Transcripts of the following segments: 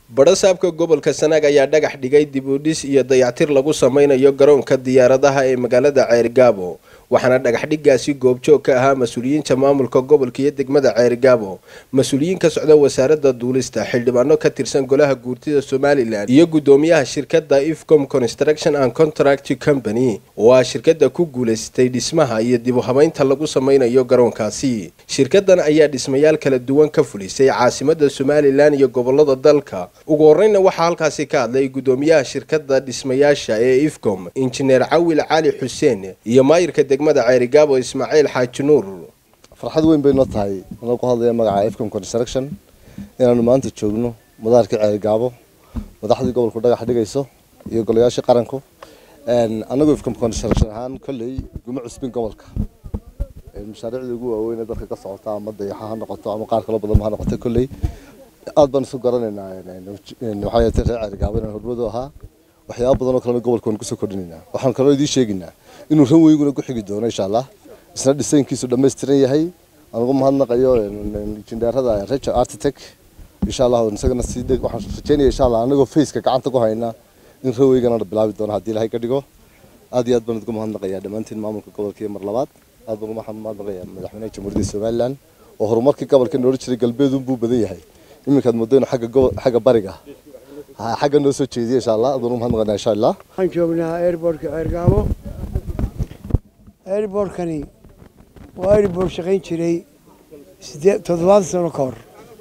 badhasaabka gobolka sanaag ayaa dhagax dhigay dib u dhis iyo dayactir lagu sameynayo garoonka diyaaradaha ee magaalada ceerigaabo waxaana dhagaxdhigaasi goobjoog ka ahaa mas-uuliyiinta maamulka gobolka iyo degmada ceerigaabo mas-uuliyiin ka socda wasaaradda duulista xildhibaano ka tirsan golaha guurtida somalilan iyo guddoomiyaha shirkadda ifcom construction and contract company oo ah shirkadda ku guulaystay dhismaha iyo dib u habeynta lagu sameynayo garoonkaasi shirkadan ayaa dhismayaal kala duwan ka fulisay caasimada somalilan iyo gobolada dalka ugu horeyna waxaa halkaasi ka hadlay guddoomiyaha shirkadda dhismayaasha ee ifcom injineer cawil cali xuseen iyo maayirka degmada ceerigaabo ismaaciil xaaji nuur farxad weyn bay noo tahay anoo ku hadlaya magaca ifcom construction inaanu maanta joogno madaarkii ceerigaabo madaxdii gobolku dhagax dhigayso iyo golayaashii qaranku annagu ifcom construction ahaan kolley guma cusbin gobolka mashaariicdii ugu waaweyn ee dalka ka socota ama dayaxa ha noqoto ama qaar kalo badan ha noqoto kolley aad baan isu garanaynaa waxaa yeetay reer ceerigaabo inaan hormadu ahaa waxyaaba badan oo kalena gobolka waan kusoo kordhinaynaa waxaan kaloo idiin sheegaynaa inuu ran weyguna ku xigi doono insha allah isna dhisaynkiisu dhammaystiran yahay aan ugu mahadnaqayo injineerada reger architect insha allah isagana sii waxaan rajeynaya insha allah anagoo faceka gacanta ku hayna in ran weygana bilaabi doono haddii ilahay ka dhigo aad iyo aad baan ugu mahadnaqayaa dhammaantiin maamulka gobolka iyo mar labaad aad baan ugu mahadnaqayaa madaxweynaha jamhuuriyadda somaliland oo horumarkii gobolka noola jiray galbeedun buu badan yahay iminkaad moodo inuu xagga xagga bariga xagga noo soo jeediya insha allah aad baan ugu mahadnaqaynaa insha allah waxaan joognaa airbortka ceergaabo airbortkani waa airbort shaqayn jiray sideed toddobaatan sano ka hor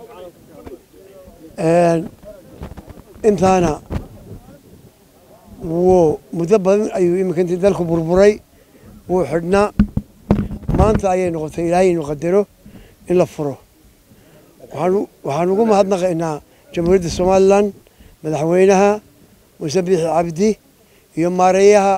intaana wuu muddo badan ayuu iminka intii dalku burburay wuu xidhnaa maanta ayay noqotay ilaahay inu qadaro in la furo waxaan ugu mahadnaqaynaa jamhuuriyadda somalilan madaxweynaha muuse biixi cabdi iyo maareeyaha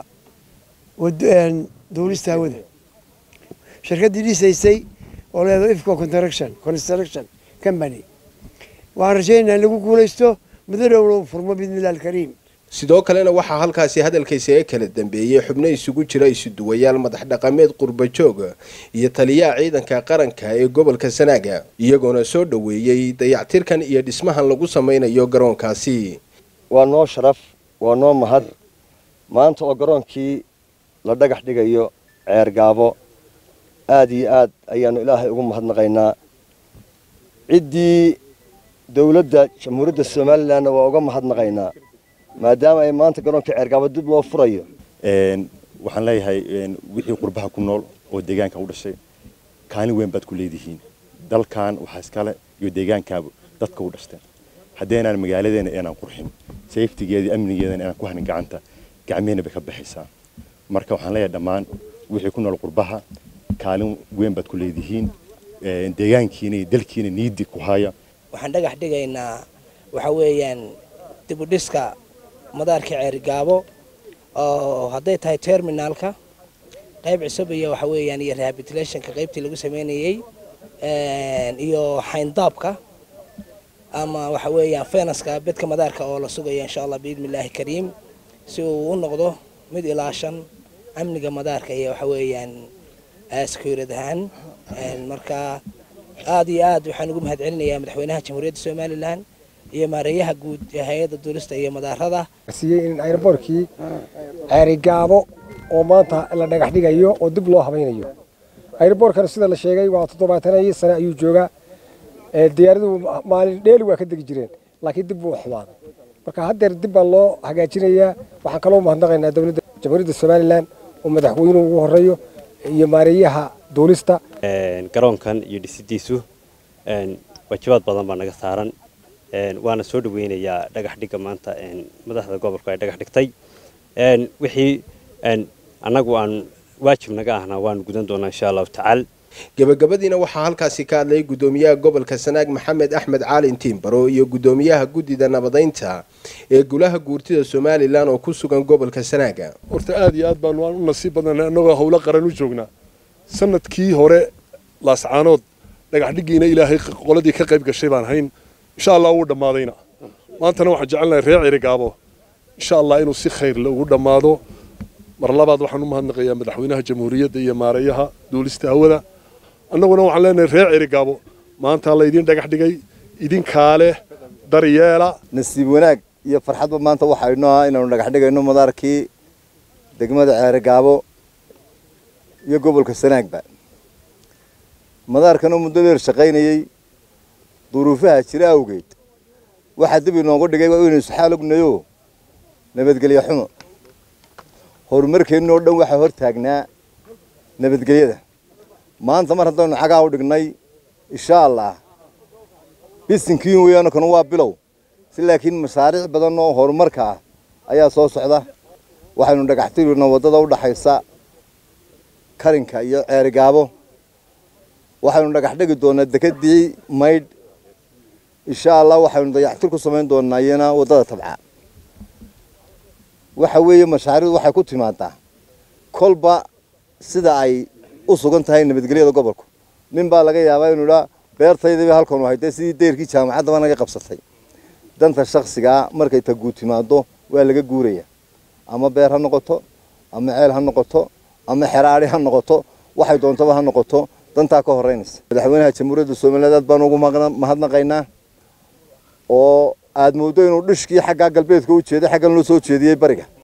duulista hawada shirkaddii dhisaysay oo leedo ifco construction construction company waxaan rajaynaynaa in lagu guulaysto muddo dhowna u furmo biidnillahi alkariim sidoo kalena waxaa halkaasi hadalkaysa ee kala dambeeyey xubno isugu jira isuduwayaal madax dhaqameed qurbajoog iyo taliyaha ciidanka qaranka ee gobolka sanaaga iyagoona soo dhoweeyey dayactirkan iyo dhismahan lagu sameynayo garoonkaasi waa noo sharaf waa noo mahad maanta oo garoonkii la dhagax dhigayo ceergaabo aad iyo aad ayaanu ilaahay ugu mahadnaqaynaa ciddii dowladda jamhuuriyadda somalilanna waa uga mahadnaqaynaa maadaama ay maanta garoonka ceergaabo dib loo furayo waxaan leeyahay wixii qurbaha ku nool oo deegaanka u dhashay kaalin weyn baad ku leedihiin dalkan waxaa iskale iyo deegaankaaba dadka u dhashteen haddeenaan magaaladeena inaan qurxin safetigeeda amnigeedana inaan ku hanin gacanta gacmehena bay ka baxaysaa marka waxaan leeyahay dhammaan wixii ku nool qurbaha kaalin weyn baad ku leedihiin deegaankiina iyo dalkiina niidii ku haya waxaan dhagax dhigaynaa waxa weeyaan dibudhiska madaarka ceerigaabo oo hadday tahay terminaalka qayb cusub iyo waxa weeyaan iyo rehabilitationka qaybtii lagu sameynayey iyo xayndaabka ama waxa weeyaan fenaska bedka madaarka oo la sugayo insha allah biidni illaahi kariim si uu u noqdo mid ilaashan amniga madaarka iyo waxa weeyaan securid ahaan marka aad iyo aad waxaan ugu mahad celinayaa madaxweynaha jamhuuriyadda somalilan iyo maareeyaha guud ee hay-adda duulista iyo madaarada siiyey in airbortkii ceerigaabo oo maanta la dhagax dhigayo oo dib loo habaynayo airbortkana sida la sheegay waa toddobaatanayii sane ayuu joogaa diyaaraduhu maalin dheeli waa ka degi jireen laakiin dib buu xumaaday marka haddeer dib baa loo hagaajinayaa waxaan kaloo mahadnaqaynaa dowladda jamhuuriyadda somalilan oo madaxweynuhu ugu horeeyo iyo maareeyaha duulista garoonkan iyo dhisidiisu waajibaad badan baa naga saaran waana soo dhaweynayaa dhagax dhigga maanta madaxda gobolku ay dhagax dhigtay wixii annagu aan waajib naga ahna waanu gudan doonaa insha allahu tacaala gebagabadiina waxaa halkaasi ka hadlay guddoomiyaha gobolka sanaag maxamed axmed caalin tiimbaro iyo guddoomiyaha guddida nabadaynta ee gulaha guurtida somalilan oo ku sugan gobolka sanaaga horta aad iyo aad baanu u nasiib badana annagoo howlo qaran u joognaa sanadkii hore laascaanood dhagax dhiggiina ilaahay qoladii ka qayb gashay baan hayn insha allah wuu dhammaadayna maantana waxaan jecelnahay reer cirigaabo insha allah inuu si khayr ugu dhammaado mar labaad waxaan u mahadnaqayaa madaxweynaha jamhuuriyadda iyo maareeyaha duulista hawada annaguna waxaan leenahay reer cirigaabo maanta laydin dhagax dhigay idinkaa leh daryeela nasiib wanaag iyo farxadba maanta waxaa inoo ah inaanu dhagax dhigayno madaarkii degmada ceerigaabo iyo gobolka sanaagba madaarkanoo muddo dheer shaqaynayey duruufaha jira awgeed waxaa dib inoogu dhigay waa inaynu isxaal ognayo nabadgelyo xumo horumarkeenna oo dhan waxaa hor taagnaa nabadgelyada maanta mar haddaynu cagaa u dhignay insha allah bisinkiin weeyaano kanu waa bilow si laakiin mashaariic badan oo horumarka ah ayaa soo socda waxaynu dhagaxtirina waddada u dhaxaysa karinka iyo ceerigaabo waxaynu dhagax dhigi doonaa dekedii maydh insha allah waxaynu dayactir ku samayn doonaa iyana waddada tabca waxa weeye mashaariicdu waxay ku timaadaa kolba sida ay u sugan tahay nabadgelyada gobolku nin baa laga yaabaa inuu idhaa beertaydaba halkan hayde sidii deyrkii jaamacaddaba naga qabsatay danta shaksigaa markay ta guud timaado waa laga guuraya ama beer ha noqoto ama ceel ha noqoto ama xeraadhi ha noqoto waxay doontaba ha noqoto dantaa ka horeynaysa madaxweynaha jamhuuriyadda somaliland aad baan ugu mahadnaqaynaa oo aad mooddo inuu dhishkii xaggaa galbeedka u jeeday xaggan loo soo jeediyey bariga